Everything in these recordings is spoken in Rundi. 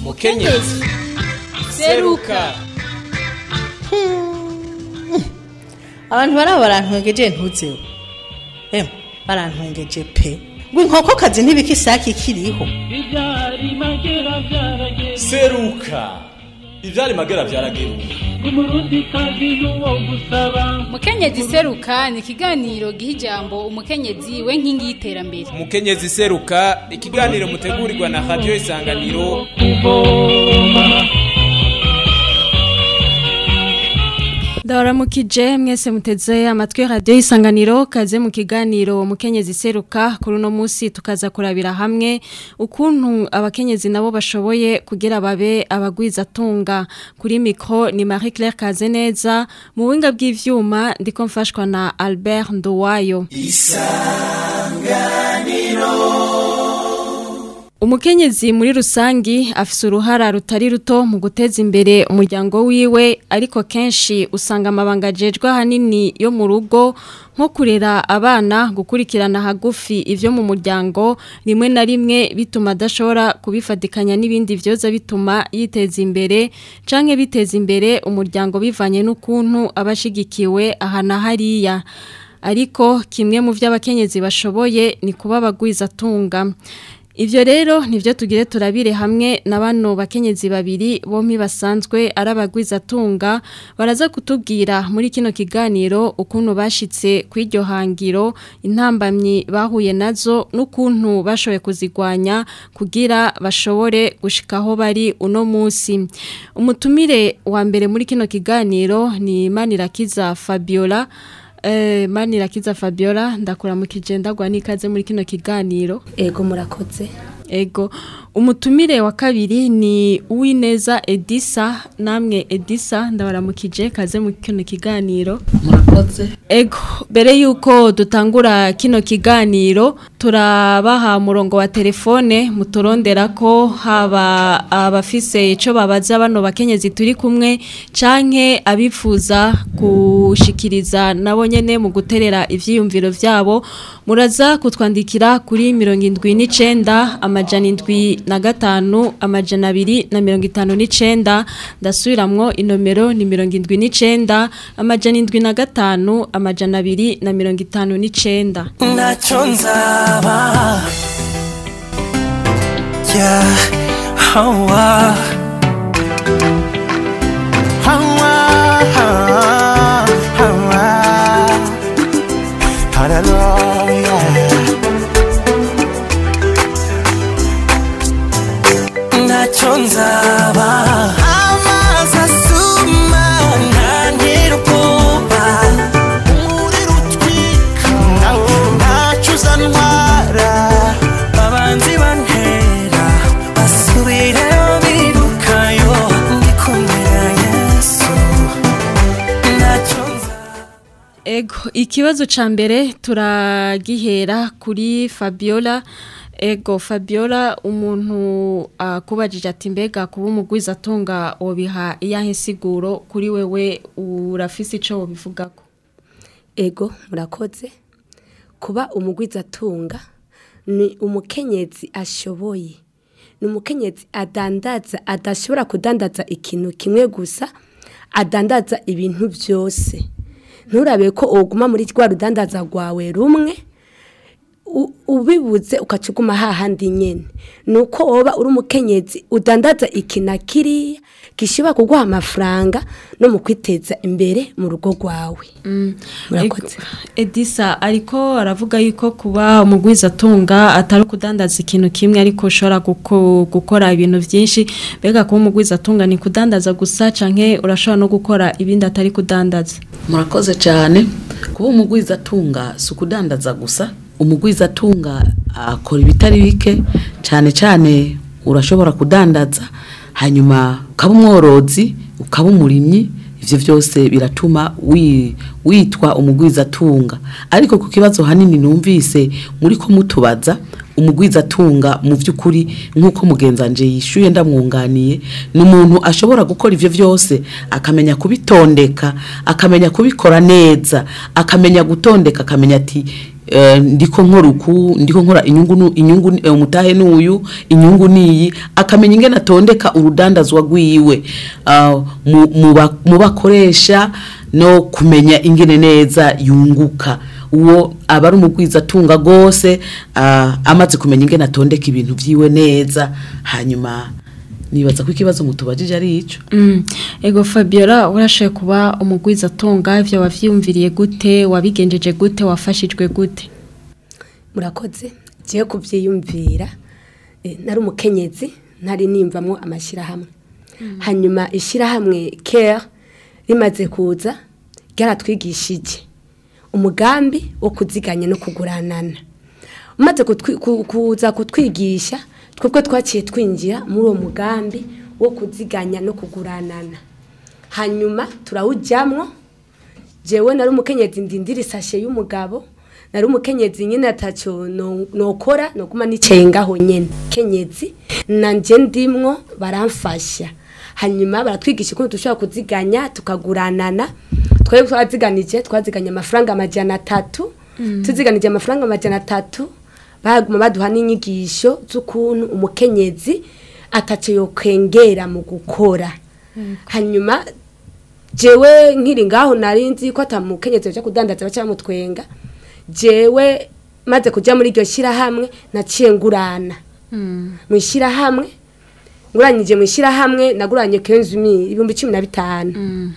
mukenyezi seruka abantu baraba barantwengeje ntuzeho emwe barantwengeje pe ngo inkokokazi ntibika isake ikiriho ibyari magera byarageze seruka ivyari magera vyarageruka umurundi kazi n'uwo gusaba mukenyezi seruka ni ikiganiro giha ijambo umukenyezi we nkingi y'iterambere mukenyezi seruka ikiganiro mutegurirwa na radio isanganiro kuvoma ndabaramukije mwese muteze amatwi radiyo y'isanganiro kaze mu kiganiro mukenyezi seruka kuri uno munsi tukaza kurabira hamwe ukuntu abakenyezi nabo bashoboye kugira babe abagwizatunga kuri mikoro ni marie claire kaze neza mu buhinga bw'ivyuma ndiko mfashwa na albert nduwayo Umukenyezi muri rusangi afise uruhara rutari ruto mu guteza imbere umuryango wiwe ariko kenshi usanga amabanga ajejwe ahanini yo mu rugo nko kurera abana gukurikirana hagufi ivyo mu muryango rimwe na rimwe bituma adashobora kubifatikanya n'ibindi vyoza bituma yiteza imbere canke biteza imbere umuryango bivanye n'ukuntu abashigikiwe aha na hariya ariko kimwe mu vy'abakenyezi bashoboye ni kuba abagwizatunga Ivyo rero nivyo tugire turabire hamwe na bano bakenyezi babiri bompi basanzwe arabagwizatunga baraza kutubwira muri kino kiganiro ukuntu bashitse kw'iryo hangiro intambamyi bahuye nazo n'ukuntu bashoboye kuzigwanya kugira bashobore gushikaho bari uno munsi umutumire wa mbere muri kino kiganiro ni Manirakiza Fabiola Eh, Manirakiza Fabiola ndakuramukije ndagwa nikaze muri kino kiganiro ego murakoze Ego, umutumire wa kabiri ni Uwineza Edisa, namwe Edisa ndabaramukije kaze mu kino kiganiro. murakoze Ego, bere yuko dutangura kino kiganiro, turabaha murongo wa telefone, muturondera ko haba abafise ico babaza bano bakenyezi turi kumwe, canke abifuza gushikiriza nabo nyene mu guterera ivyiyumviro vyabo, muraza kutwandikira kuri mirongo indwi n'icenda amajana indwi na gatanu amajana abiri na mirongo itanu n'icenda ndasubiramwo inomero ni mirongo indwi n'icenda amajana indwi na gatanu amajana abiri na mirongo itanu n'icenda ntacyo nzaba ya hawa hawa hawa haleluya ntacyo nzaba amazi asuma ntantera ubwoba umuriro utwika ntacyo uzantwara abanzi bantera basubireyo birukayo ndi kumwe na yesu ntacyo nzaba Ego, ikibazo ca mbere turagihera kuri Fabiola. Ego, Fabiola umuntu akubajije ati mbega kuba umugwiza atunga wobiha iyahe siguro kuri wewe urafise ico wobivugako. ego murakoze kuba umugwizatunga ni umukenyezi ashoboye ni umukenyezi adandaza adashobora kudandaza ikintu kimwe gusa adandaza ibintu byose nturabe ko uguma muri rwa rudandaza rwawe rumwe u- ubibuze ukacuguma hahandi nyene nuko woba uri umukenyezi udandaza ikina kiriya gishobora kuguha amafaranga no mu kwiteza imbere mu rugo rwawe murakoze Ego, Edisa ariko aravuga yuko kuba umugwiza atunga atari kudandaza ikintu kimwe ariko ushobora guko- gukora ibintu byinshi mbega kuba umugwiza atunga ni kudandaza gusa canke urashobora no gukora ibindi atari kudandaza murakoze cyane kuba umugwiza atunga si ukudandaza gusa umugwiza atunga akora ibitari bike cyane cyane urashobora kudandaza hanyuma ukaba umworozi ukaba umurimyi ibyo byose biratuma wi- witwa umugwiza atunga ariko ku kibazo hanini numvise muri ko mutubaza umugwiza atunga mu by'ukuri nk'uko mugenzanje yishyuye ndamwunganiye ni umuntu ashobora gukora ibyo byose akamenya kubitondeka akamenya kubikora neza akamenya gutondeka akamenya ati eh, ndiko nkora uku ndiko nkora inyungu nu- inyungu ni- eh, umutahe n'uyu inyungu niyi akamenya ingene atondeka urudandazwa rwiwe ah, mu- mu ba- mu bakoresha no kumenya ingene neza yunguka uwo aba ari umugwizatunga rwose ah, amaze kumenya ingene atondeka ibintu vyiwe neza hanyuma nibaza ko ikibazo mutubajije ari ico Mm. Ego Fabiola urashoboye kuba umugwiza atunga ivyo wavyiyumviriye gute wabigenjeje gute wafashijwe gute murakoze ngiye kubyiyumvira eh, nari umukenyezi ntari nimvamo amashyirahamwe hanyuma ishyirahamwe care rimaze kuza ryaratwigishije umugambi wo kuziganya no kuguranana umaze kutwi- ku- kuza kutwigisha twebwe twaciye twinjira muri uwo mugambi wo kuziganya no kuguranana hanyuma turawujyamwo jewe nari umukenyezi ndindira isashe y'umugabo nari umukenyezi nyine atacyo no- nokora noguma nicaye ngaho nyene kenyezi nanje ndimwo baramfasha hanyuma baratwigisha ukuntu dushobora kuziganya tukaguranana twebwe twaziganije twaziganye amafaranga amajana atatu tuziganije amafaranga amajana atatu baguma baduha n'inyigisho z'ukuntu umukenyezi atacyo yokwengera mu gukora hanyuma jewe nkiri ngaho nari nzi ko atamukenyezi baja kudandaza baca bamutwenga jewe maze kuja muri iryo shyirahamwe naciye ngurana mu ishyirahamwe nguranyije mu ishyirahamwe naguranye kenzi ibihumbi cumi na bitanu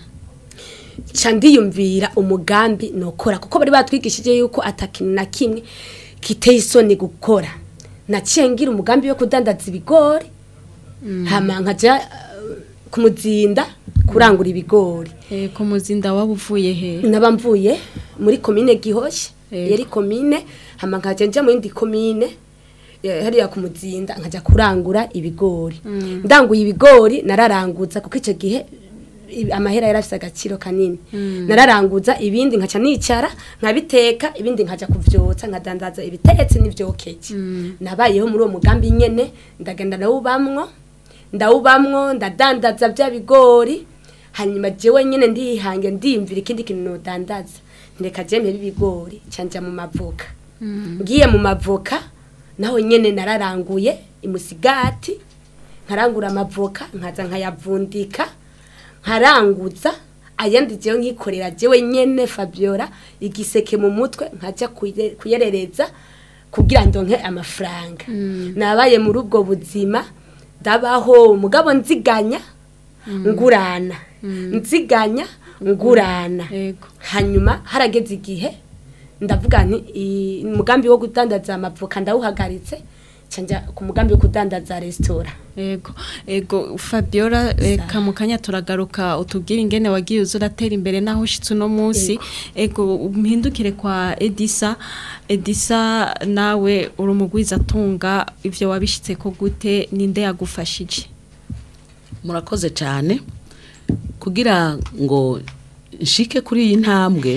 ca ndiyumvira umugambi nokora kuko bari batwigishije yuko atakintu na kimwe kiteye isoni gukora naciye ngira umugambi wo kudandaza ibigori hama nkaja eh, ku muzinda kurangura ibigori Eh, ku muzinda waba uvuye he naba mvuye muri komine gihoshye Yego. yari komine hama nkaja nja mu yindi komine eh, hariya ku muzinda nkaja kurangura ibigori ndanguye ibigori nararanguza kuko icyo gihe i- amahera yari afite agaciro kanini nararanguza ibindi nkaca nicara nkabiteka ibindi nkaja kuvyotsa nkadandaza ibitetse n'ivyokeje nabayeho muri uwo mugambi nyene ndagenda ndawubamwo ndawubamwo ndadandaza bya bigori hanyuma jewe nyene ndihange ndiyumvira ikindi kintu nodandaza ntireka je mpebe ibigori canja mu mavoka ngiye mu mavoka naho nyene nararanguye imusigati nkarangura amavoka nkaza nkayavundika nkaranguza ayandi jewe nkikorera jewe nyene Fabiola igiseke mu mutwe nkaja kuye- kuyerereza kugira ndonke amafaranga nabaye muri ubwo buzima ndabaho mugabo nziganya ngurana nziganya ngurana Yego. hanyuma harageze igihe ndavuga nti i- umugambi wo kudandaza amavoka ndawuhagaritse canja ku mugambi wo kudandaza resitora Ego, ego Fabiola reka mu kanya turagaruka utubwire ingene wagiye uza uratera imbere naho ushitse uno munsi ego umpindukire kwa Edisa Edisa nawe uri umugwiza atunga ivyo wabishitse ko gute ninde yagufashije murakoze cyane kugira ngo nshike kuri iyi ntambwe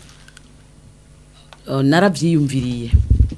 eh, narabyiyumviriye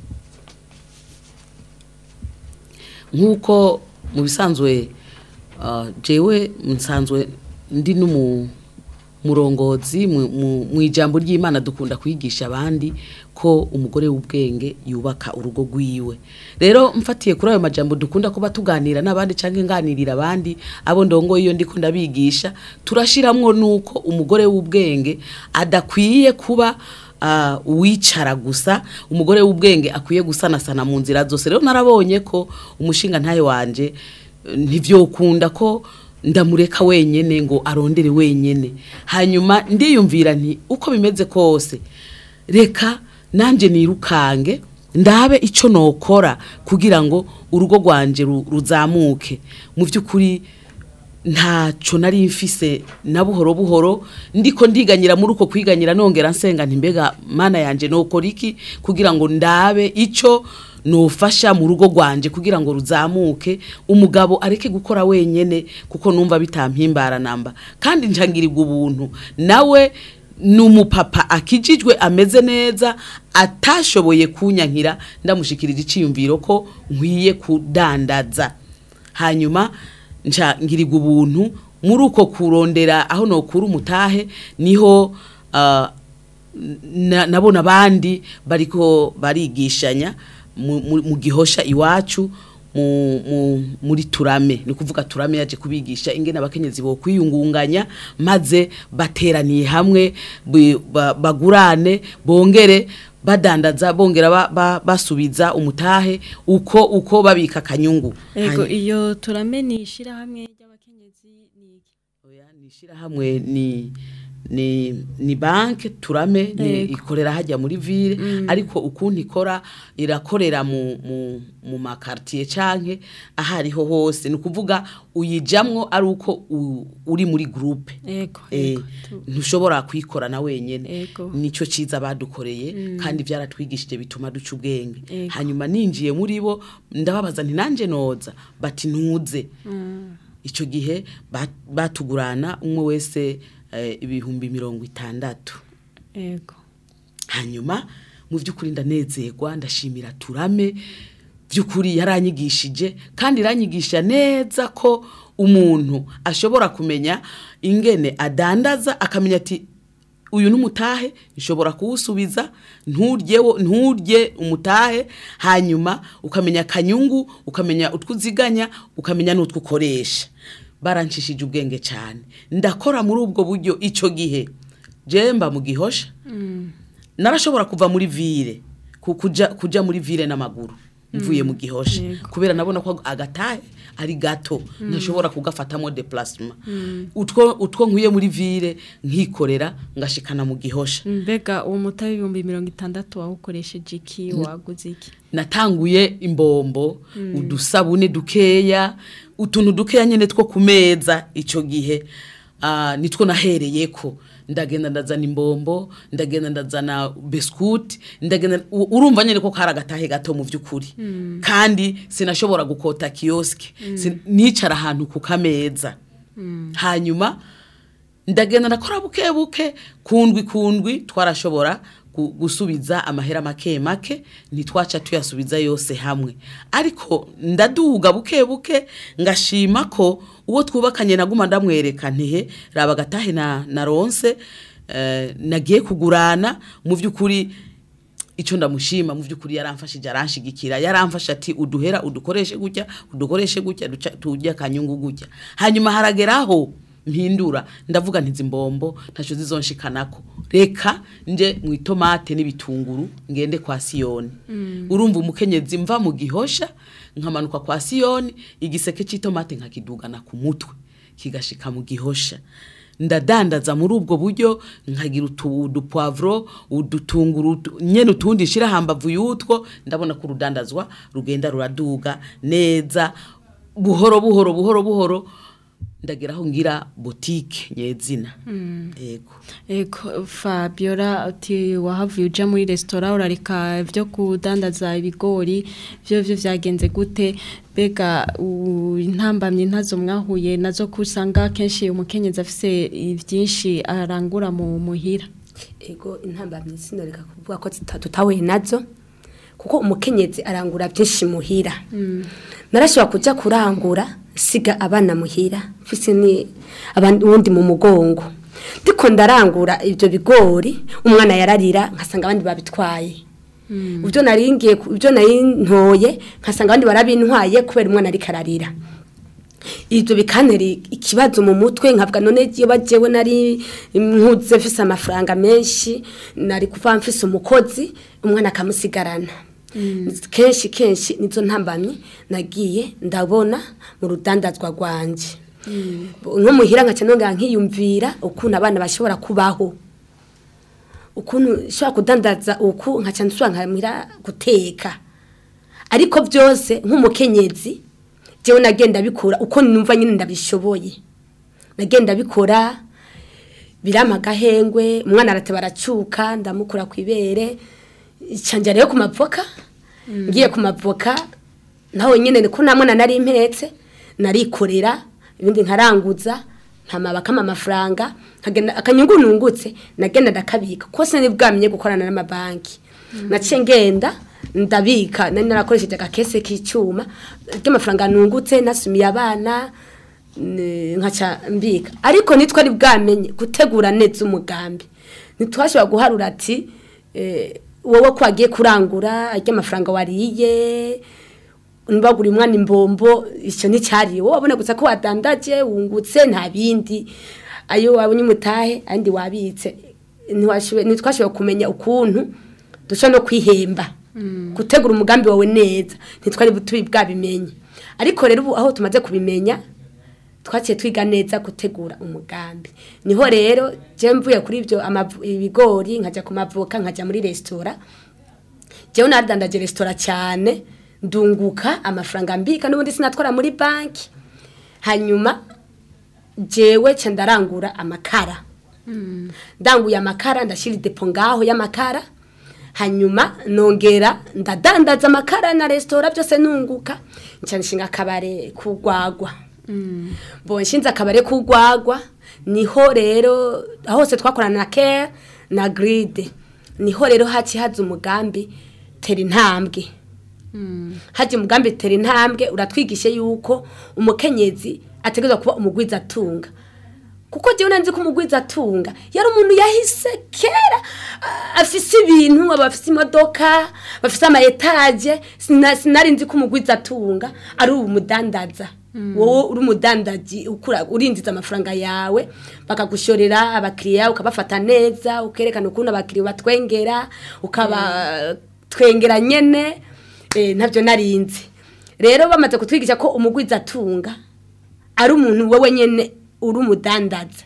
nk'uko mu bisanzwe eh, jewe nsanzwe ndi n'umu murongozi mu- mu mu ijambo ry'imana dukunda kwigisha abandi ko umugore w'ubwenge yubaka urugo rwiwe rero mfatiye kuri ayo majambo dukunda kuba tuganira n'abandi cyangwa nganirira abandi abo ndongo iyo ndiko ndabigisha turashiramwo nuko umugore w'ubwenge adakwiye kuba ah, uwicara gusa umugore w'ubwenge akwiye gusanasana mu nzira zose rero narabonye ko umushinga ntayo wanje eh, ntivyokunda ko ndamureka wenyene ngo arondere wenyene hanyuma ndiyumvira nti uko bimeze kose reka nanje nirukange ndabe ico nokora kugira ngo urugo rwanje ru- ruzamuke mu by'ukuri ntaco nari mfise na buhoro buhoro ndiko ndiganyira muri uko kwiganyira nongera nsenga nti mbega mana yanje nokora iki kugira ngo ndabe ico nofasha mu rugo rwanje kugira ngo ruzamuke umugabo areke gukora wenyene kuko numva bitampimbara namba kandi ncangirirwa ubuntu nawe ni umupapa akijijwe ameze neza atashoboye kunyankira ndamushikirira iciyumviro ko nkwiye kudandaza hanyuma nca ngirirwa ubuntu muri uko kurondera aho nokura umutahe niho ah, na- nabona abandi bariko barigishanya mu- mu mu gihosha iwacu mu- mu- muri turame ni ukuvuga turame yaje kubigisha ingene abakenyezi bo kwiyungunganya maze bateraniye hamwe bi- ba- bagurane bongere badandaza bongera ba- ba- basubiza umutahe uko uko babika akanyungu Ego Hanyuma- iyo turame ni ishirahamwe ry'abakenyezi ni iki? Oya, ni ishirahamwe ni ni ni banke turame ni Yego. ikorera hajya muri ville ariko ukuntu ikora irakorera mu mu mu makartier canke ahariho hose ni ukuvuga uyijamwo ari uko u- uri muri groupe Ego. Eh, ego, tu- ntushobora kwikorana wenyene Ego. nico ciza badukoreye kandi byaratwigishije bituma duca ubwenge Ego. hanyuma ninjiye muri bo ndababaza nti nanje noza bati ntuze icyo gihe ba- batugurana umwe wese eh, ibihumbi mirongo itandatu Ego. hanyuma mu by'ukuri ndanezerwa ndashimira turame by'ukuri yaranyigishije kandi iranyigisha neza ko umuntu ashobora kumenya ingene adandaza akamenya ati uyu n'umutahe nshobora kuwusubiza nturye wo- nturye umutahe hanyuma ukamenya akanyungu ukamenya utwo uziganya ukamenya n'utwo ukoresha baranshishije ubwenge cyane ndakora muri ubwo buryo icyo gihe jemba mu gihosha narashobora kuva muri vire ku- kuja kuja muri vire n'amaguru mvuye mu gihosha Yego. kubera nabona ko agatahe ari gato ntashobora kugafatamo déplacement utwo utwo nkwiye muri vire nkikorera ngashikana mu gihosha Mbega uwo mutahe ibihumbi mirongo itandatu wawukoresheje iki waguze iki? natanguye imbombo udusabune dukeya utuntu dukeya nyine two ku meza icyo gihe ah, nitwo nahereyeko ndagenda ndazana imbombo ndagenda ndazana biskuti ndagenda u- urumva nyine ko kari agatahe gato mu by'ukuri kandi sinashobora gukota kiyosike Sin- nicara ahantu ku kameza hanyuma ndagenda ndakora buke buke kundwi kundwi twarashobora gu- gusubiza amahera make make ntitwaca tuyasubiza yose hamwe ariko ndaduga buke buke ngashima ko uwo twubakanye naguma ndamwereka ntihe raba agatahe na, na ronse eh, nagiye kugurana mu by'ukuri icyo ndamushima mu by'ukuri yaramfashije aranshigikira yaramfasha ati uduhera udukoreshe gutya udukoreshe gutya duca- tujya akanyungu gutya hanyuma harageraho mpindura ndavuga ntizi mbombo ntacyo zizonshikanako reka nje mu itomate n'ibitunguru ngende kwa siyoni urumva umukenyezi mva mu gihosha nkamanuka kwa siyoni igiseke cy'itomate nkakidugana ku mutwe kigashika mu gihosha ndadandaza muri ubwo buryo nkagira utu- udupwavuro udutunguru utu- nyene utundi nshira hambavu y'utwo ndabona ko urudandazwa rugenda ruraduga neza buhoro buhoro buhoro buhoro ndageraho ngira botike nyezina yego Ego Fabiola uti wahavuye uja muri restaurant urareka byo kudandaza ibigori byo byo vyagenze gute bega u- intambamye ntazo mwahuye nazo kusanga kenshi umukenyezi afise byinshi arangura mu muhira ego intambamyi sinoreka kuvuga ko zita- tutahuye nazo kuko umukenyezi arangura byinshi muhira narashobora kujya kurangura siga abana muhira mfise ni abandi uwundi mu mugongo ndiko ndarangura ibyo bigori umwana yararira nkasanga abandi babitwaye ibyo naringiye ku- ibyo nari ntoye nkasanga abandi barabintwaye kubera umwana ariko ararira ibyo bikantera ikibazo mu mutwe nkavuga none iyo bagewe nari nkuze mfise amafaranga menshi nari kuva mfise umukozi umwana akamusigarana kenshi kenshi nizo ntambamye nagiye ndabona mu rudandazwa rwanjye nko muhira nkaca nongera nkiyumvira ukuntu abana bashobora kubaho ukuntu ushobora kudandaza uku nkaca nsubira nkamira guteka ariko byose nk'umukenyezi jewe nagenda bikora uko numva nyine ndabishoboye nagenda bikora birampa agahengwe umwana arateba aracuka ndamukura ku ibere canja rero ku mavoka ngiye ku mavoka naho nyine ko nta mwana nari impetse narikorera ibindi nkaranguza ntamabakama amafaranga nkagenda akanyungu nungutse nagenda ndakabika kose nibwamenye gukorana n'amabanki naciye ngenda ndabika nari narakoresheje agakese k'icyuma ry'amafaranga nungutse nasumiye abana ne- nkaca mbika ariko nitwari bwamenye gutegura neza umugambi ntitwashobora guharura ati eh, wowe ko wagiye kurangura arya amafaranga wariye nibagura umwana imbombo icyo nticyariye wowe wabona gusa ko wadandaje wungutse nta bindi ayo wabonye umutahe andi wabitse ntiwashoboye- ntitwashoboye kumenya ukuntu dushobora no kwihemba gutegura umugambi wawe neza ntitwari tubi bwabimenye ariko rero ubu aho tumaze kubimenya twaciye twiga neza gutegura umugambi niho rero je mvuye kuri ibyo amavu- ibigori nkajya ku mavuka nkajya muri resitora jewe nadandaje resitora cyane ndunguka amafaranga mbika n'ubundi sinatwara muri banki hanyuma jewe ca ndarangura amakara ndanguye amakara ndashyira idepo ngaho y'amakara hanyuma nongera ndadandaza amakara na resitora byose nunguka nca nshinga akabare kugwagwa mbonye nshinze akabare kugwagwa niho rero hose twakorana na care na gride niho rero haci haza umugambi tera intambwe hajya umugambi tera intambwe uratwigishe yuko umukenyezi ategerezwa kuba umugwiza atunga kuko jyewe nanzi ko umugwiza atunga yari umuntu yahise kera ah, afise ibintu aba afise imodoka bafise ama etaje sina- sinari nzi ko umugwiza atunga ari ubu mudandaza wowe uri umudandaji ukura urinjiza amafaranga yawe bakagushorera abakiriya ukabafata neza ukerekana ukuntu abakiriya batwengera ukabatwengera nyene eh, ntabyo narinzi rero bamaze kutwigisha ko umugwiza atunga ari umuntu wowe nyene uri umudandaza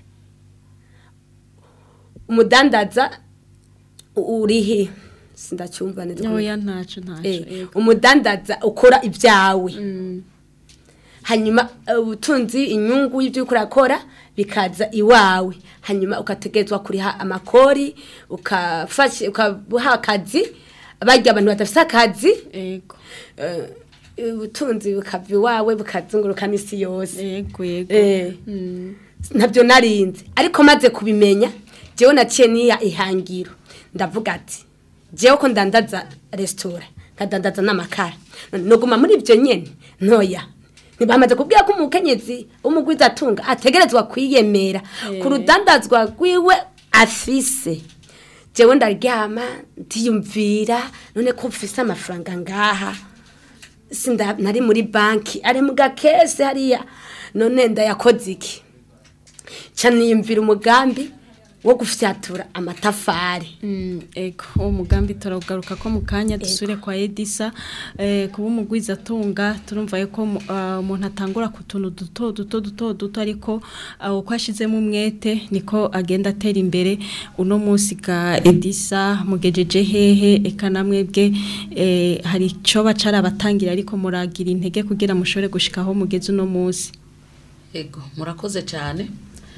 umudandaza u- urihe sindacyumva neza ukuntu- oya ntaco ntaco Eh, yego. umudandaza ukora ibyawe hanyuma eh, ubutunzi inyungu y'ibyo uriko urakora bikaza iwawe hanyuma ugategerezwa kuriha amakori ukafasha ukabuha akazi barya abantu badafite akazi yego eh, ubutunzi bukava iwawe bukazunguruka n'isi yose yego yego Eh, Mm. ntabyo narinzi ariko maze kubimenya jewe naciye niya ihangiro ndavuga ati jewe ko ndandaza resitora nkadandaza n'amakara none noguma muri ibyo nyene ntoya ntibamaze kubwira ko umukenyezi w'umugwiza atunga ategerezwa kwiyemera ku rudandazwa rwiwe afise jewe ndaryama ndiyumvira none ko mfise amafaranga ngaha sinda nari muri banki ari mu gakese hariya none ndayakoze iki ca niyumvira umugambi wo gufyatura amatafari Mm, ego uwo mugambi turagaruka ko mu kanya dusubire kwa Edisa eh, kuba umugwiza atunga turumva yuko mu- ah, umuntu atangura ku tuntu duto duto duto duto ariko ah, uko ashizemo umwete niko agenda atera imbere uno munsi ga Edisa mugejeje hehe eka namwebwe eh, hari ico bacara abatangira ariko muragira intege kugira mushobore gushikaho mugeze uno munsi Ego, murakoze cyane.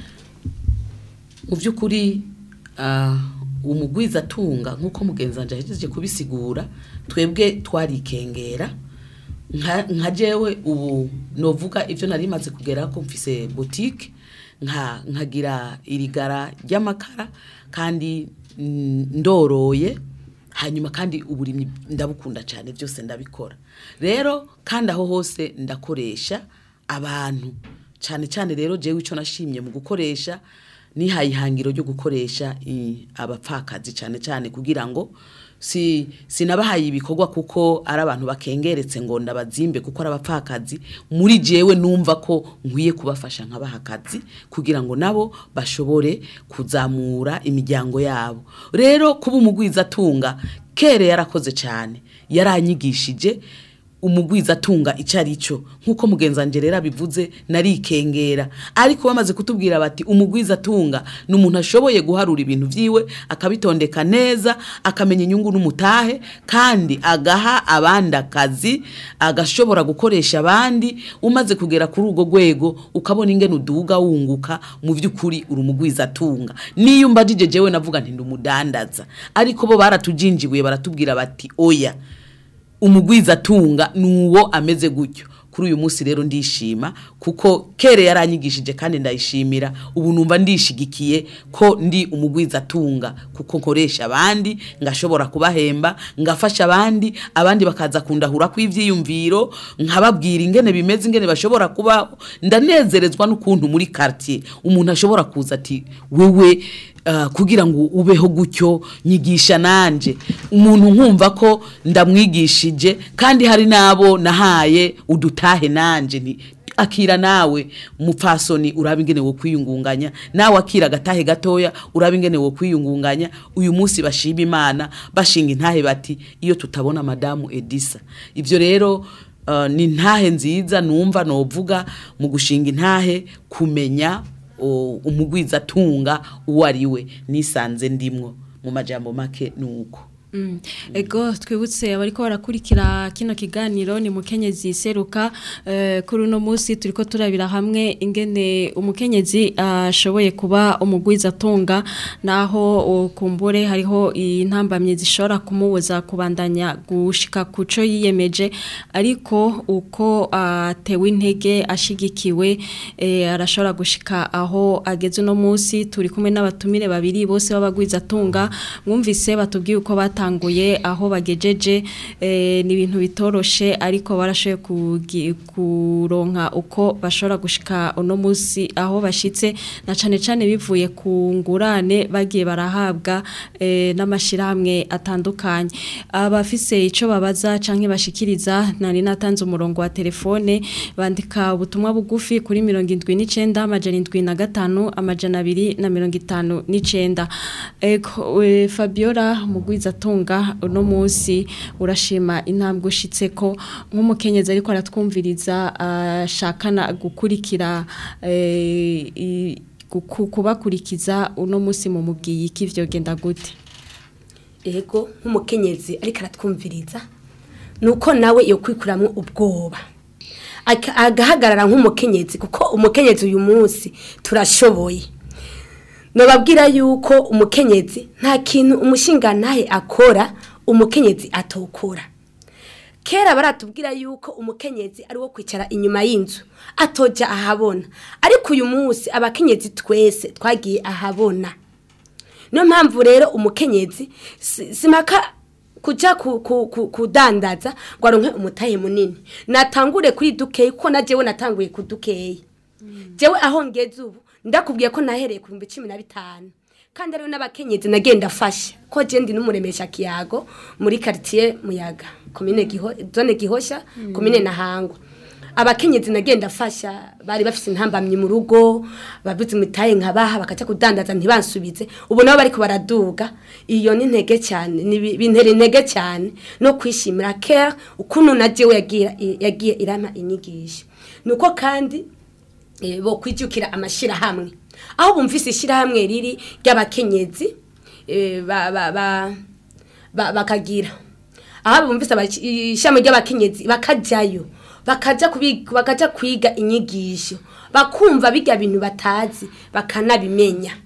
Mu by'ukuri ah, umugwiza atunga nk'uko mugenzi wanjye ahejeje kubisigura twebwe twarikengera nka nka jewe ubu novuga ibyo nari maze kugera ko mfise boutique nka nkagira irigara ry'amakara kandi mm, ndoroye hanyuma kandi uburimyi ndabukunda cyane byose ndabikora rero kandi aho hose ndakoresha abantu cyane cyane rero jewe icyo nashimye mu gukoresha nihaye ihangiro ryo gukoresha i- abapfakazi cyane cyane kugira ngo si sinabahaye ibikorwa kuko ari abantu bakengeretse ngo ndabazimbe kuko ari abapfakazi muri jewe numva ko nkwiye kubafasha nkabaha akazi kugira ngo nabo bashobore kuzamura imiryango yabo rero kuba umugwiza atunga kere yarakoze cyane yaranyigishije umugwiza atunga icyo ari cyo nk'uko mugenzi wanjye rero abivuze narikengera ariko bamaze kutubwira bati umugwiza atunga ni umuntu ashoboye guharura ibintu byiwe akabitondeka neza akamenya inyungu n'umutahe kandi agaha abandi akazi agashobora gukoresha abandi umaze kugera kuri urwo rwego ukabona ingene uduga wunguka mu by'ukuri uri umugwiza atunga niyo umbajije jewe navuga nti ndi umudandaza ariko bo baratujinjibuye baratubwira bati oya umugwiza atunga ni uwo ameze gutyo kuri uyu munsi rero ndishima kuko kere yaranyigishije kandi ndayishimira ubu numva ndishigikiye ko ndi umugwiza atunga kuko nkoresha abandi ngashobora kubahemba ngafasha abandi abandi bakaza kundahura kw'ivyiyumviro nkababwira ingene bimeze ingene bashobora kubaho ndanezerezwa n'ukuntu muri quartier umuntu ashobora kuza ati wewe uh, kugira ngo ubeho gutyo nyigisha nanje umuntu nkumva ko ndamwigishije kandi hari nabo nahaye udutahe nanje nti akira nawe mupfasoni uraba ingene wo kwiyungunganya nawe akira agatahe gatoya uraba ingene wo kwiyungunganya uyu munsi bashima imana bashinga intahe bati iyo tutabona madamu edisa ivyo rero uh, ni intahe nziza numva novuga mu gushinga intahe kumenya o- umugwiza atunga uwo ari we nisanze ndimwo mu majambo make nuko Mm. Ego twibutse abariko barakurikira kino kiganiro ni mukenyezi seruka eh, kuri uno munsi turiko turabira hamwe ingene umukenyezi ashoboye kuba umugwiza atunga naho uh, kumbure hariho intambamye zishobora kumubuza kubandanya gushika kuco yiyemeje ariko uko atewe intege ashigikiwe eh, arashobora gushika aho ageze uno munsi turi kumwe n'abatumire babiri bose b'abagwiza atunga mwumvise batubwiye uko batanguye aho bagejeje eh, ni ibintu bitoroshe ariko barashoboye kugi- kuronka uko bashobora gushika uno munsi aho bashitse na cane cane bivuye ku ngurane bagiye barahabwa eh, n'amashirahamwe atandukanye abafise ico babaza canke bashikiriza nari natanze umurongo wa telefone bandika ubutumwa bugufi kuri 79 amajana 75 amajana 2 na 59 ego we, Fabiola mugwiza tunga uno munsi urashima intambwe ushitseko nk'umukenyezi ariko aratwumviriza ashakana gukurikira eh, i- guku- kubakurikiza uno munsi mu mubwiyi iki vyogenda gute ego nk'umukenyezi ariko aratwumviriza ni uko nawe iyo kwikuramwo ubwoba Aka- agahagarara nk'umukenyezi kuko umukenyezi uyu munsi turashoboye nababwira yuko umukenyezi nta kintu umushinga ntahe akora umukenyezi atokora kera baratubwira yuko umukenyezi ari wo kwicara inyuma y'inzu atoja ahabona ariko uyu munsi abakenyezi twese twagiye ahabona niyo mpamvu rero umukenyezi si- simaka kuja ku- ku- ku- kudandaza ngo aronke umutahe munini natangure kuri dukeyi kuko na jewe natanguye ku dukeyi jewe aho ngeze ubu ndakubwiye ko nahereye ku bihumbi cumi na bitanu kandi ariyo n'abakenyezi nagenda afasha ko je ndi n'umuremesha kiyago muri quartier muyaga komine giho zone gihosha komine nahangwa abakenyezi nagenda afasha bari bafise intambamyi mu rugo babuze imitaye nkabaha bakaja kudandaza ntibansubize ubu nabo bariko baraduga iyo ni intege cyane ni bi- bintera intege cyane no kwishimira care ukuntu na jewe yagiye yagiye irama inyigisho nuko kandi eh, bo kwijukira amashirahamwe aho bumvise ishirahamwe riri ry'abakenyezi eh, ba, ba, ba, ba, bakagira aho bumvise abaci- ishami ry'abakenyezi bakajayo bakaja kubiga bakaja kwiga inyigisho bakumva bijya bintu batazi bakanabimenya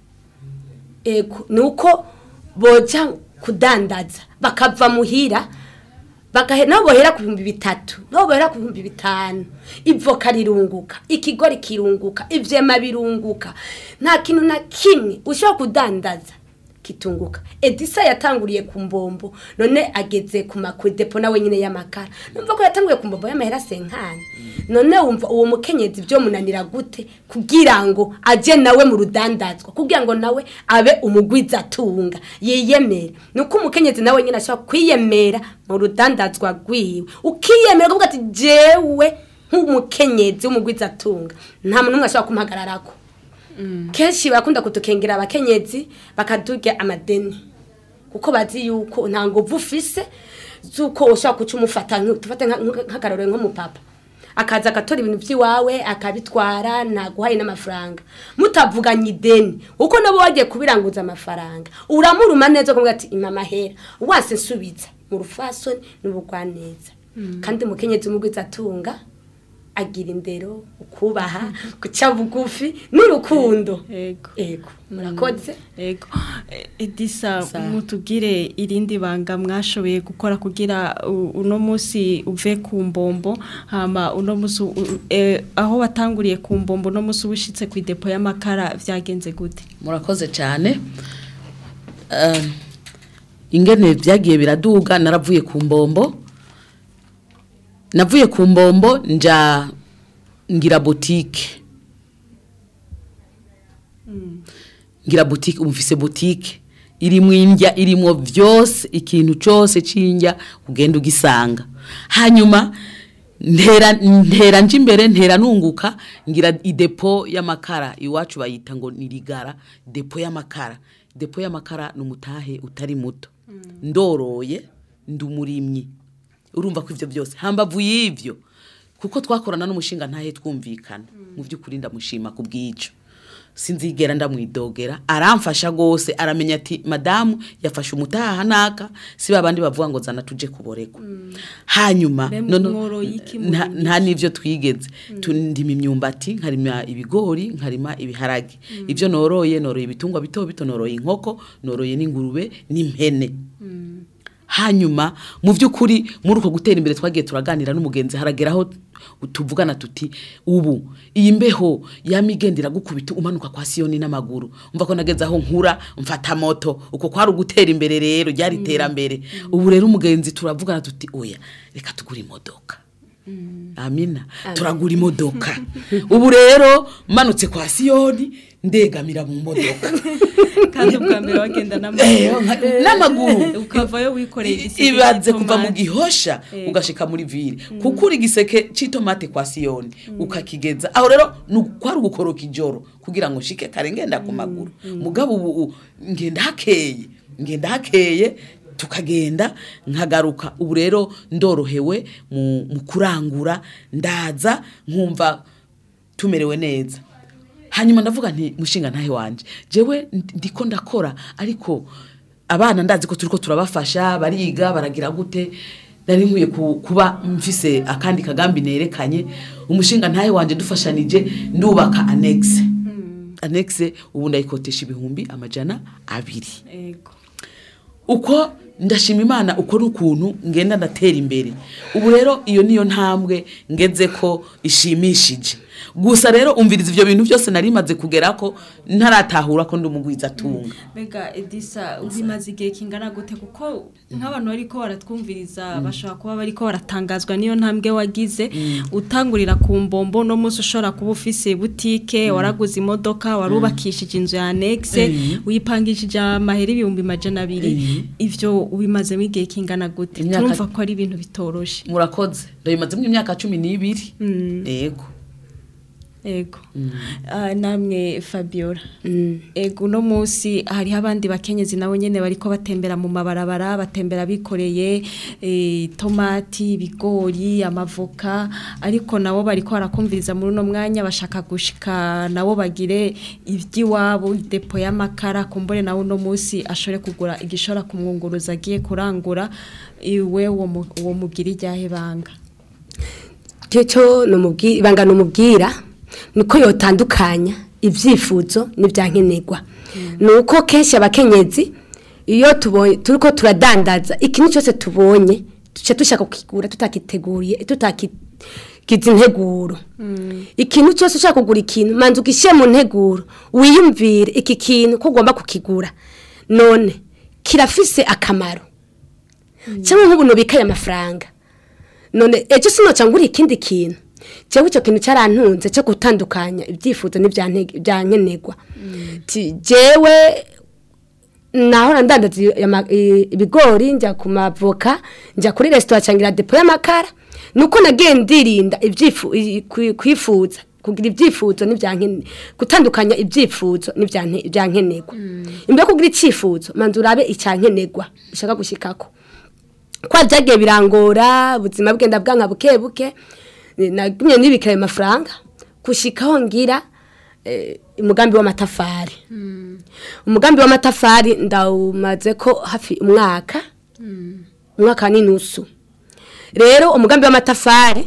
ego nuko boja kudandaza bakava muhira bagahe nabo bohera ku bihumbi bitatu nabo bohera ku bihumbi bitanu ivoka rirunguka ikigori kirunguka ivyema birunguka nta kintu na kimwe ushobora kudandaza kitunguka edisa yatanguriye ku mbombo none ageze ku makudepo nawe nyine y'amakara numva ko yatanguye ku mbombo y'amahera senkani none wumva uwo mukenyezi byo munanira gute kugira ngo aje nawe mu rudandazwa kugira ngo nawe abe umugwiza atunga yiyemere nuko umukenyezi nawe nyine ashobora kwiyemera mu rudandazwa rwiwe ukiyemera kuvuga ati jewe nk'umukenyezi w'umugwiza atunga nta muntu n'umwe ashobora kumuhagararako kenshi barakunda kutukengera abakenyezi bakaturya amadeni kuko bazi yuko nta nguvu ufise z'uko ushobora kuca umufata nk- tufate nka- nka- nk'akarorero nk'umupapa akaza agatora ibintu by'iwawe akabitwara ntaguhaye n'amafaranga mutavuganye ideni uko nabo wagiye kubiranguza amafaranga uramuruma neza ukavuga ati impa amahera wase nsubiza mu rufasoni n'ubugwaneza kandi umukenyezi umugwiza atunga agira indero ukubaha guca bugufi n'urukundo Ego. ego murakoze Ego. Eh, Edisa Sa. mutubwire irindi banga mwashoboye gukora kugira u- uno musi uve ku mbombo hama uno musi u- u- eh, aho watanguriye ku mbombo uno musi ubushitse ku depo y'amakara vyagenze gute murakoze cyane Eh, ingene byagiye biraduga naravuye ku mbombo navuye ku mbombo nja ngira botike ngira botike umufise botike irimwo indya irimwo byose ikintu cyose cy'indya ugenda ugisanga hanyuma ntera ntera nje imbere ntera nunguka ngira idepo y'amakara iwacu bayita ngo ni rigara depo y'amakara depo y'amakara ni umutahe utari muto ndoroye ndi umurimyi urumva ko ibyo byose hambavu y'ibyo kuko twakorana n'umushinga ntahe twumvikana mu by'ukuri ndamushima ku bw'icyo sinzigera ndamwidogera aramfasha rwose aramenya ati madamu yafashe umutaha naka si babandi bavuga ngo zana tuje kuboregwa hanyuma Mbe none- mworoye iki mu nta- bintu? nta n'ibyo twigeze Tu- ndima imyumbati nkarima ibigori nkarima ibiharage ibyo noroye noroye ibitungwa bito bito noroye inkoko noroye n'ingurube n'impene hanyuma mu by'ukuri muri uko gutera imbere twagiye turaganira n'umugenzi harageraho tuvugana tuti ubu iyi mbeho yamigendera gukubita umanuka kwa siyoni n'amaguru umva ko nageze aho nkura mfata moto uko kwari ugutera imbere rero ryari iterambere ubu rero umugenzi turavugana tuti oya reka tugure imodoka amina turagura imodoka ubu rero manutse kwa siyoni ndegamira mu modoka kandi ubwa mbere wagenda Eh, n'amaguru nka- n'amaguru ukavayo wikoreye igiseke ibaze kuva mu cy'itomati. gihosha ugashika muri vile kuko uri igiseke c'itomate kwa siyoni ukakigeza aho rero ni kwari ugukoroka ijoro kugira ngo nshike kare ngenda ku maguru mugabo ubu u- ngenda hakeye ngenda hakeye tukagenda nkagaruka ubu rero ndorohewe mu mu kurangura ndaza nkumva tumerewe neza hanyuma ndavuga nti mushinga ntahe wanje jewe ndi- ndiko ndakora ariko abana ndazi ko turiko turabafasha bariga baragira gute nari nkwiye ku- kuba mfise akandi kagambi nerekanye umushinga ntahe wanje dufashanije ndubaka anexe anexe ubu ndayikotesha ibihumbi amajana abiri Ego. uko ndashima imana uko n'ukuntu ngenda ndatera imbere ubu rero iyo niyo ntambwe ngeze ko ishimishije gusa rero umviriza ibyo bintu byose nari maze kugera ko ntaratahura ko ndi umugwiza atunga Bega Edisa ubimaze igihe kingana gute kuko nk'abantu bariko baratwumviriza bashobora kuba bariko baratangazwa niyo ntambwe wagize utangurira ku mbombo no munsi ushobora kuba ufise butike waraguze imodoka warubakishije inzu ya Nexe uyipangishije amahera ibihumbi majana abiri ivyo ubimazemo igihe kingana gute Imyaka- turumva ko ari ibintu bitoroshe murakoze ndabimazemo imyaka cumi n'ibiri yego Ego. Ah, namwe Fabiola. Ego no musi hariho abandi bakenyezi nabo nyene bariko batembera mu mabarabara batembera bikoreye eh, tomati, ibigori, amavoka ariko nabo bariko barakumviriza muri uno mwanya bashaka gushika nabo bagire ivy'iwabo depo y'amakara kumbure nawe uno musi ashore kugura igishora kumwunguruza agiye kurangura iwe uwo mu- uwo mugira iryahe banga. cyo cyo numubwira ibanga numubwira niko yotandukanya ibyifuzo n'ibyankenerwa nuko kenshi abakenyezi iyo tubonye turiko turadandaza ikintu cyose tubonye duce dushaka kukigura tutakiteguriye tutakigize integuro ikintu cyose ushaka kugura ikintu manza ugishyire mu nteguro wiyumvire iki kintu ko ugomba kukigura none kirafise akamaro cyangwa nk'ubu nubikaye amafaranga none ejo sinoca ngura ikindi kintu cyangwa icyo kintu cyarantunze cyo gutandukanya ibyifuzo n'ibyankenerwa jewe naho ndandaza ama- i- ibigori njya ku mavoka njya kuri resitora cyangwa depo y'amakara nuko nagiye ndirinda ibyifu- i- kwi- kwifuza kugira ibyifuzo n'ibyankene gutandukanya ibyifuzo n'ibyanke- ibyankenerwa imbere yo kugira icyifuzo manza urabe icyankenerwa ushaka gushikako kwa byagiye birangora ubuzima bwenda bwanka buke buke eh, nagumye nibikira ayo mafaranga gushikaho ngira eh, umugambi w'amatafari umugambi w'amatafari ndawumaze ko hafi umwaka umwaka n'inusu rero umugambi w'amatafari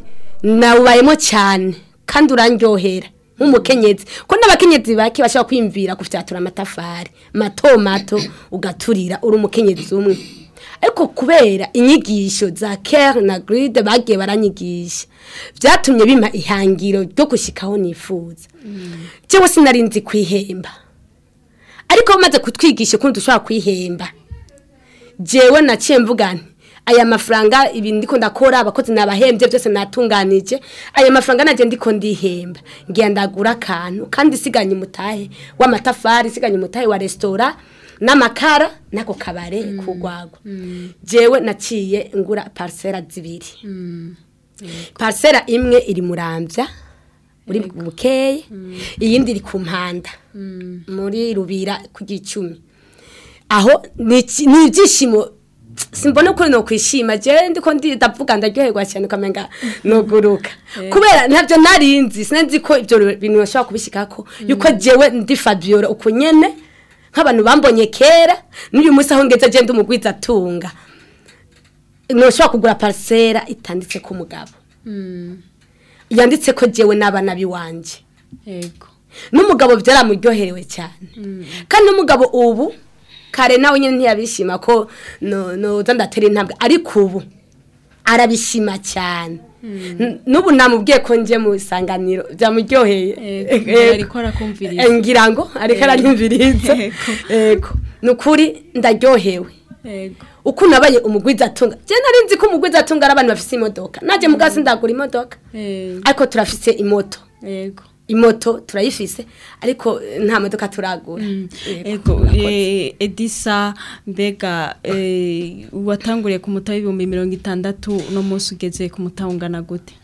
nawubayemo cyane kandi urandyohera nk'umukenyezi ko n'abakenyezi bake bashobora kwiyumvira gufyatura amatafari mato mato ugaturira uri umukenyezi umwe ariko kubera inyigisho za kere na giride bagiye baranyigisha byatumye bima ihangiro ryo gushyikaho nifuza cyangwa sinarinzi kwihemba ariko bamaze kutwigisha ukuntu dushobora kwihemba jewe naciye mvuga nti aya mafaranga ibi ndiko ndakora abakozi nabahembye byose natunganije aya mafaranga naje ndiko ndihemba ngiye ndagura akantu kandi siganye umutahe w'amatafari siganye umutahe wa resitora n'amakara n'ako kabare kugwagwa jewe naciye ngura parisera zibiri parisera imwe iri murambya muri bukeye iyindi iri ku mpanda muri rubira ku gicumi aho ni iki- ni ibyishimo simbona ukuntu no kwishima je ndiko ndavuga ndaryoherwa cyane ukamenga nuguruka kubera ntabyo narinzi sinzi ko ibyo bintu bashobora kubishikako yuko jewe ndi Fabiola uko nyene nk'abantu bambonye kera n'uyu munsi aho ngeze je ndi umugwiza atunga noshobora kugura parcera itanditse ko umugabo yanditse ko jewe n'abana biwanje yego n'umugabo byaramuryoherewe cyane kandi n'umugabo ubu kare nawe nyine ntiyabishima ko no- noza ndatera intambwe ariko ubu arabishima cyane N- n'ubu namubwiye ko nje mu isanganiro byamuryoheye Yego, Yego. ariko arakumviriza. Eh, ngira ngo ariko Yego. aranyumviriza Yego. yego ni ukuri ndaryohewe yego uko nabaye umugwiza atunga je nari nzi ko umugwiza atunga ari abantu bafise imodoka naje mugasi ndagura imodoka Eh, ariko turafise imoto yego imoto turayifise ariko eh, nta modoka turagura Yego, Ego, murakoze. eh, Edisa mbega eh, watanguriye ku mutahe ibihumbi mirongo itandatu no munsi ugeze ku mutahe ungana gute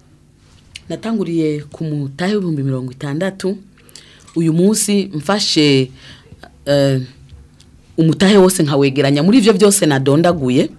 natanguriye ku mutahe w'ibihumbi mirongo itandatu uyu munsi mfashe eh, umutahe wose nkawegeranya muri ibyo byose nadondaguye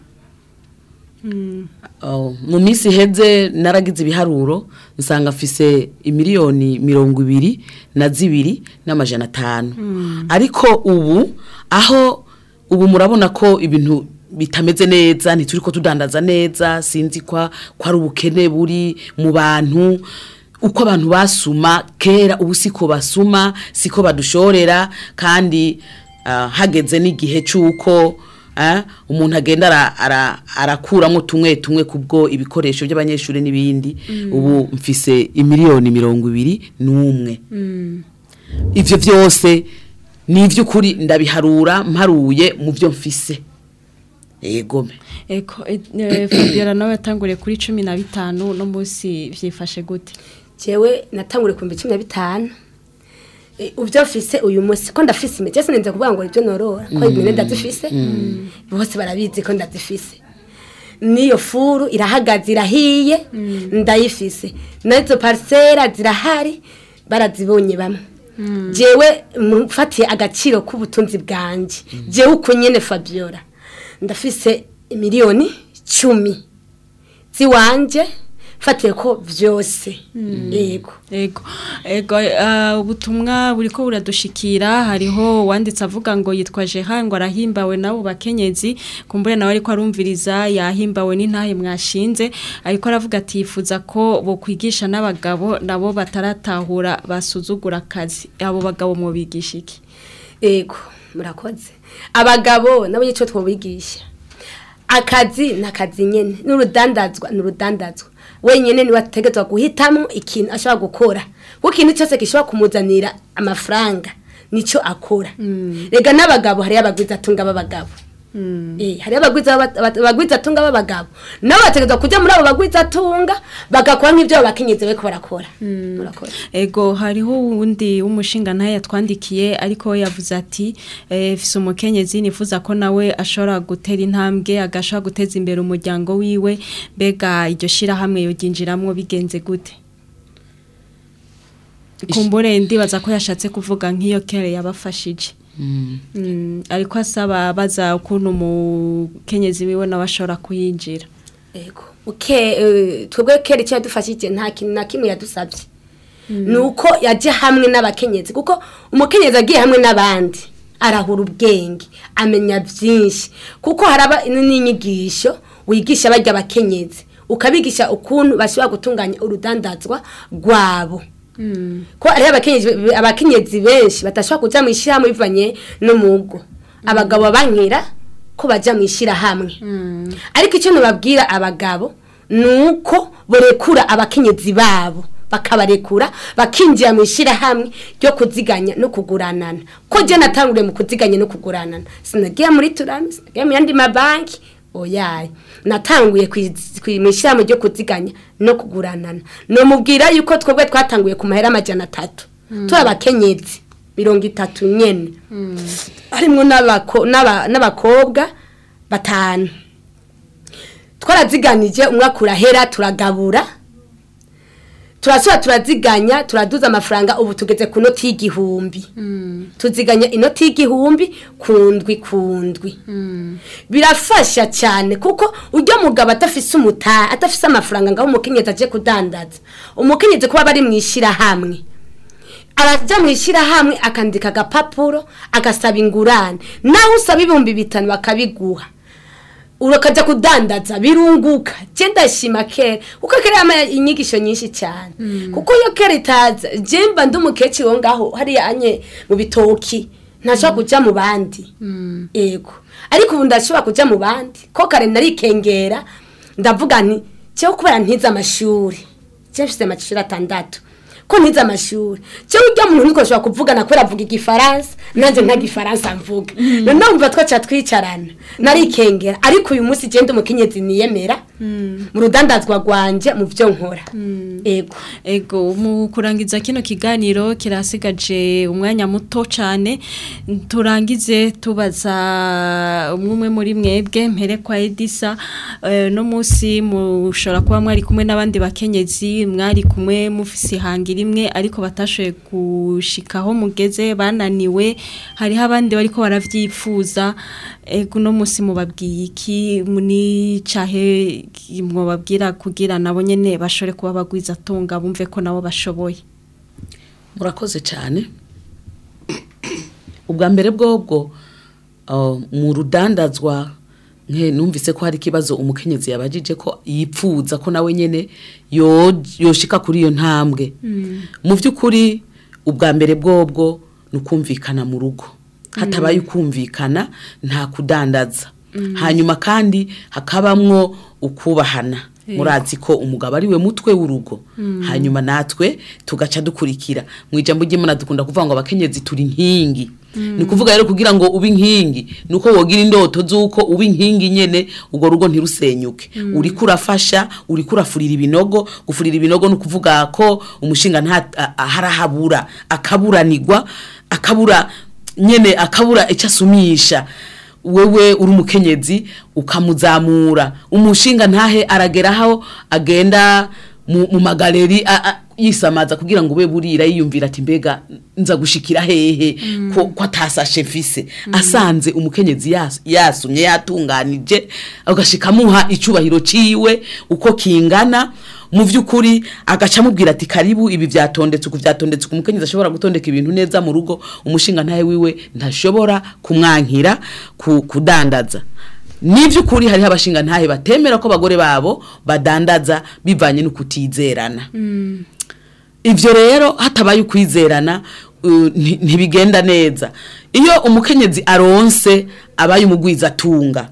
Oh, mu minsi iheze naragize ibiharuro nsanga afise imiliyoni mirongo ibiri na zibiri n'amajana atanu ariko ubu aho ubu murabona ko ibintu bitameze neza ntituri ko tudandaza neza sinzi kwa ko ari ubukene buri mu bantu uko abantu basuma kera ubu siko basuma siko badushorera kandi ah, hageze n'igihe cy'uko ah, umuntu agenda ara- ara- arakuramo tumwe tumwe kubwo ibikoresho by'abanyeshuri n'ibindi ubu mfise imiliyoni mirongo ibiri n'umwe ivyo byose ni iby'ukuri ndabiharura mparuye mu byo mfise egome Ego, eh, eh, Fabiola nawe yatanguriye kuri cumi na bitanu no munsi vyifashe gute jewe natangure ku cumi na bitanu Eh, ubyo mfise uyu munsi ko ndafise imiti ese ninze kuvuga ngo ibyo norora ko impene ndazifise bose barabizi ko ndazifise niyo furu irahagaze irahiye ndayifise nazo parisera zirahari barazibonye bamwe jewe mfatiye agaciro k'ubutunzi bwanje jewe uko nyene Fabiola ndafise miliyoni cumi ziwanje fatiye ko vyose yego Ego, ego uh, ubutumwa buriko buradushikira hariho wanditse avuga ngo yitwa Jehan ngo arahimbawe nabo bakenyezi kumbure nawe ariko arumviriza yahimbawe n'intahe mwashinze ariko aravuga ati yifuza ko bo kwigisha n'abagabo nabo bataratahura basuzugura akazi abo bagabo mu bigisha iki Ego, murakoze. Abagabo nabo yico twobigisha. Akazi nakazi nyene, n'urudandazwa n'urudandazwa. Wenyene ni wategetswe guhitamo ikintu ashobora gukora. Kuko ikintu cyose gishobora kumuzanira amafaranga nico akora. Rega n'abagabo hari abagwiza atunga b'abagabo. Eh, hari abagwiza baba- abagwiza atunga b'abagabo. Nabo bategetswe kuja muri abo bagwiza atunga bagakora nk'ivyo abo bakenyezi bariko barakora. Murakoze. Ego hariho uwundi w'umushinga ntaye yatwandikiye ariko we yavuze ati eh, fise umukenyezi nifuza ko nawe ashobora gutera intambwe agashobora guteza imbere umuryango wiwe mbega iryo shirahamwe yoginjiramwo bigenze gute kumbure ndibaza ko yashatse kuvuga nk'iyo kere yabafashije Mm, ariko asaba baza ukuntu umukenyezi wiwe nawe ashobora kuyinjira Ego. Uke eh, twebwe kera icyo yadufashije nta kintu na kimwe yadusabye. Nuko yaje hamwe n'abakenyezi kuko umukenyezi agiye hamwe n'abandi arahura ubwenge amenya byinshi kuko haraba n'inyigisho wigisha bajya abakenyezi ukabigisha ukuntu bashobora gutunganya urudandazwa rwabo ko hariho abakenyezi abakenyezi benshi badashobora kuja mu ishyirahamwe bivanye n'umugo abagabo bankira ko baja mu ishyirahamwe ariko icyo nababwira abagabo ni uko borekura abakenyezi babo bakabarekura bakinjira mu ishyirahamwe ryo kuziganya no kuguranana ko je natanguriye mu kuziganya no kuguranana sinagiye muri turami sinagiye mu yandi mabanki oyaye natanguye kwiz- kwi- mu ishyirahamwe ryo kuziganya no kuguranana nomubwira yuko twebwe twatanguye ku mahera amajana atatu turi abakenyezi mirongo itatu nyene harimwo n'abako- n'aba- n'abakobwa batanu twaraziganije umwaka urahera turagabura turasubira turaziganya turaduza amafaranga ubu tugeze ku noti y'igihumbi tuziganya inoti y'igihumbi ku ndwi ku ndwi birafasha cyane kuko ujya mugabo adafise umutaha adafise amafaranga ngaho umukenyezi aje kudandaza umukenyezi kuba bari mu ishyirahamwe arajya mu ishyirahamwe akandika agapapuro agasaba ingurane nawe usaba ibihumbi bitanu bakabiguha urakajya kudandaza birunguka je ndashima kera kuko kera yama inyigisho nyinshi cyane kuko iyo kera itaza je mba ndi umukecuru wo ngaho hariya anye mu bitoki ntashobora kuja mu bandi ego ariko ubu ndashobora kuja mu bandi ko kare narikengera ndavuga nti jewe kubera ntize amashuri je mfise amashuri atandatu ko ntize amashuri jewe urya muntu ntikoshobora kuvugana kubera avuga igifaransa nanje nta gifaransa mvuga none umva twaca twicarana narikengera ariko uyu munsi je ndi umukenyezi niyemera mu rudandazwa rwanje mu byo nkora ego Ego mu kurangiza kino kiganiro kirasigaje umwanya muto cyane turangize tubaza umwe muri mwebwe mpere kwa Edisa eh, no munsi mushobora kuba mwari kumwe n'abandi bakenyezi mwari kumwe mufise ihangira imwe ariko batashoboye gushikaho mugeze bananiwe hariho abandi bariko baravyifuza ego no munsi mubabwiye iki ni cahe mwababwira kugira nabo nyene bashobore kuba bagwiza tunga bumve ko nabo bashoboye murakoze cyane ubwa mbere bwobwo uh, mu rudandazwa nke numvise ko hari ikibazo umukenyezi yabajije ko yipfuza ko nawe nyene yo- yoshika kuri iyo ntambwe mu by'ukuri ubwa mbere bwobwo ni ukumvikana mu rugo hatabaye ukumvikana nta kudandaza hanyuma kandi hakabamwo ukubahana murazi ko umugabo ari we mutwe w'urugo hanyuma natwe tugaca dukurikira mu ijambo ry'imana dukunda kuvuga ngo abakenyezi turi inkingi ni ukuvuga rero kugira ngo ube inkingi ni uko wogira indoto z'uko uba inkingi nyene urwo rugo ntirusenyuke uriko urafasha uriko urafurira ibinogo gufurira ibinogo ni ukuvuga ko umushinga nta a- a- harahabura akaburanirwa akabura nyene akabura icyo asumisha wewe uri umukenyezi ukamuzamura umushinga ntahe arageraho agenda mu, mu magaleri a- a- yisamaza kugira ngo ube burira yiyumvira ati mbega nza gushikira hehe ko, ko atasashe mfise asanze umukenyezi yas- yasumye yatunganije agashika amuha icubahiro ciwe uko kingana mu vy'ukuri agaca amubwira ati karibu ibi vyatondetse uku vyatondetse uku umukenyezi ashobora gutondeka ibintu neza mu rugo umushinga ntahe wiwe ntashobora kumwankira ku, kudandaza ni vy'ukuri hariho abashinga ntahe batemera ko abagore babo badandaza bivanye no kutizerana ivyo rero hatabaye ukwizerana uh, nti- ntibigenda neza iyo umukenyezi aronse abaye umugwiza atunga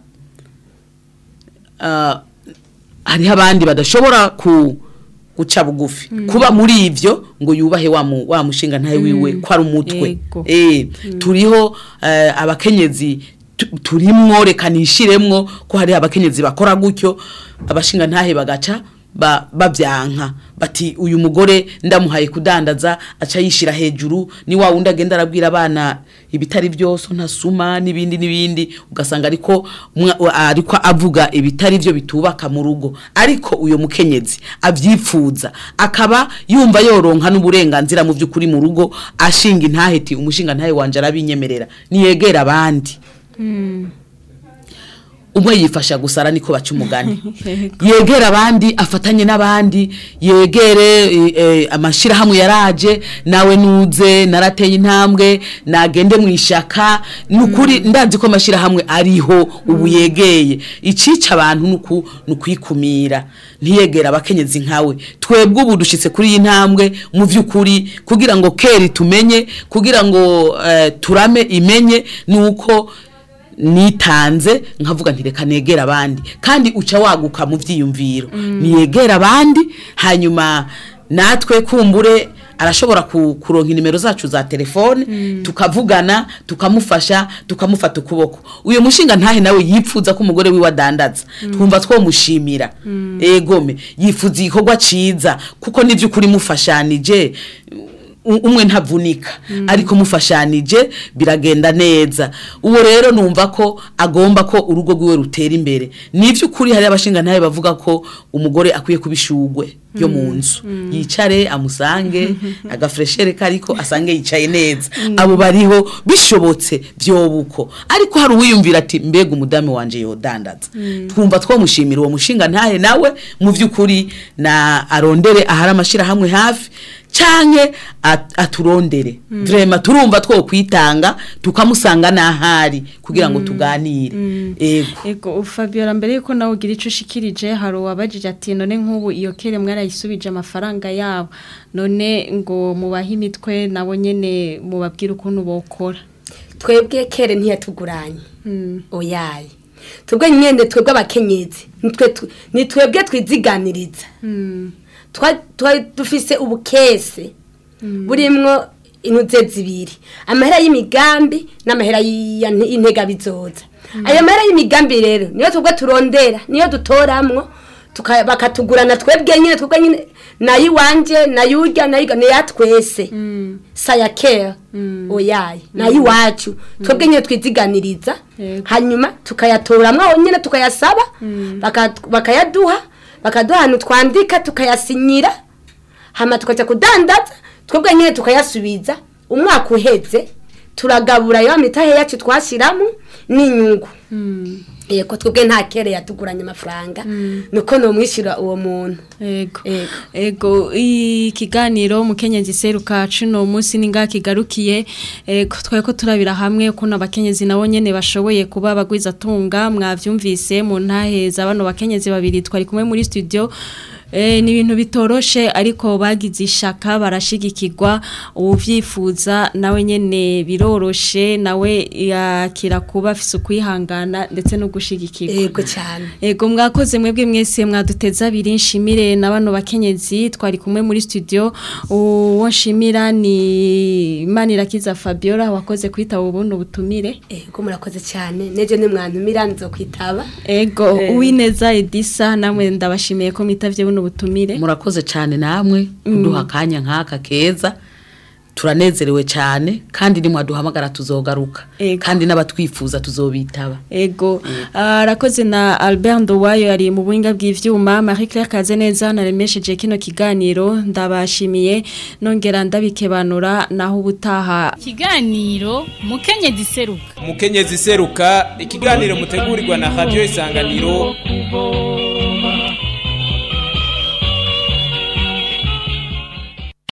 uh, hariho abandi badashobora ku guca bugufi kuba muri ivyo ngo yubahe wa mu- wa mushinga ntahe wiwe ko ari umutwe Yego. eh turiho eh, abakenyezi tu- turimwo reka nishiremwo ko hari abakenyezi bakora gutyo abashinga ntahe bagaca ba, babyanka bati uyu mugore ndamuhaye kudandaza aca yishira hejuru ni wa wundi agenda arabwira abana ibitari byose ntasuma n'ibindi n'ibindi ugasanga ariko umwa- ariko avuga ibitari byo bitubaka mu rugo ariko uyo mukenyezi avyipfuza akaba yumva yoronka n'uburenganzira mu by'ukuri mu rugo ashinga intaheti umushinga ntahe wanje arabinyemerera niyegera abandi umwe yifasha gusara niko baca umugani yegera abandi afatanye n'abandi yegere eh, eh, amashirahamwe yaraje nawe nuze narateye intambwe nagende mu ishaka nukuri ndazi ko amashirahamwe ariho ubu yegeye icica abantu nuku nukwikumira ntiyegera abakenyezi nkawe twebwe ubu dushitse kuri iyi ntambwe mu vy'ukuri kugira ngo keri tumenye kugira ngo eh, turame imenye nuko nitanze nkavuga nti reka negera abandi kandi uca waguka mu vyiyumviro niyegera abandi hanyuma natwe kumbure arashobora ku- kuronka inimero zacu za telefone tukavugana tukamufasha tukamufata ukuboko uyu mushinga ntahe nawe yipfuza ko umugore wiwe adandaza twumva twomushimira egome yifuza igikorwa ciza kuko n'ivy'ukuri mufashanije u- umwe ntavunika ariko mufashanije biragenda neza uwo rero numva ko agomba ko urugo rwiwe rutera imbere n'ivy'ukuri hari abashinga ntahe bavuga ko umugore akwiye kubishugwe yo mu nzu yicare amusange agafreshere kariko asange yicaye neza abo bariho bishobotse vyobuko ariko hari uwiyumvira ati mbega umudamu wanje yodandaza twumva twomushimira uwo mushinga ntahe nawe mu vy'ukuri na arondere ahari amashirahamwe hafi canke at- aturondere vrema turumva two kwitanga tukamusanga n'ahari kugira ngo tuganire ego Ego Fabiola mbere yuko nawe ugira ico ushikirije hari uwabajije ati none nk'ubu iyo kere mwarayisubije amafaranga yabo none ngo mubahe imitwe nabo nyene mubabwire ukuntu bokora twebwe kere ntiyatuguranye oyaye twebwe nyene twebwe abakenyezi nitwe tu- ni twebwe twiziganiriza Twa- twa- dufise ubukese burimwo intuze zibiri amahera y'imigambi n'amahera y'iya- y'intega bizoza ayo mahera y'imigambi rero niyo twebwe turondera niyo dutoramwo tuka- bakatugurana twebwe nyine twebwe nyine nayo iwanje nayo urya nayo iga- niya twese saya kera oyaye nayo iwacu twebwe nyine twiziganiriza Yego. hanyuma tukayatoramwo aho nyine tukayasaba baka- bakayaduha bakaduha ahantu twandika tukayasinyira hama tukaja kudandaza twebwe nyine tukayasubiza umwaka uheze turagabura ya mitahe yacu twashiramo n'inyungu yego twebwe nta kere yatuguranye amafaranga nuko nomwishyura uwo muntu Ego. Ego. Ego ikiganiro mukenyezi seruka cuno munsi ninga kigarukiye ego twaye ko turabira hamwe ukuntu abakenyezi nabo nyene bashoboye kuba bagwiza tunga mwavyumvise mu ntaheza bano bakenyezi babiri twari kumwe muri studio Eh, ni ibintu bitoroshe ariko bagize ishaka barashigikirwa ubuvyifuza nawe nyene biroroshe nawe yakira kuba afise ukwihangana ndetse no gushigikirwa yego cyane Ego mwakoze mwebwe mwese mwaduteza abiri nshimire na bano bakenyezi twari kumwe muri studio uwo nshimira ni Manirakiza Fabiola wakoze kwitaba ubundi ubutumire yego murakoze cyane neje nimwantumira nzokwitaba Ego uwineza Edisa namwe ndabashimiye ko mwitavye buno butumire murakoze cyane namwe kuduha akanya nk'aka keza turanezerewe cyane kandi nimwaduhamagara tuzogaruka Ego. kandi n'abatwifuza tuzobitaba Ego arakoze na Albert Ndowayo yari mu buhinga bw'ivyuma Marie Claire Kazeneza naremesheje kino kiganiro ndabashimiye nongera ndabikebanura naho ubutaha Ikiganiro mukenyezi seruka umukenyezi seruka ikiganiro mutegurirwa na radio isanganiro kuvoma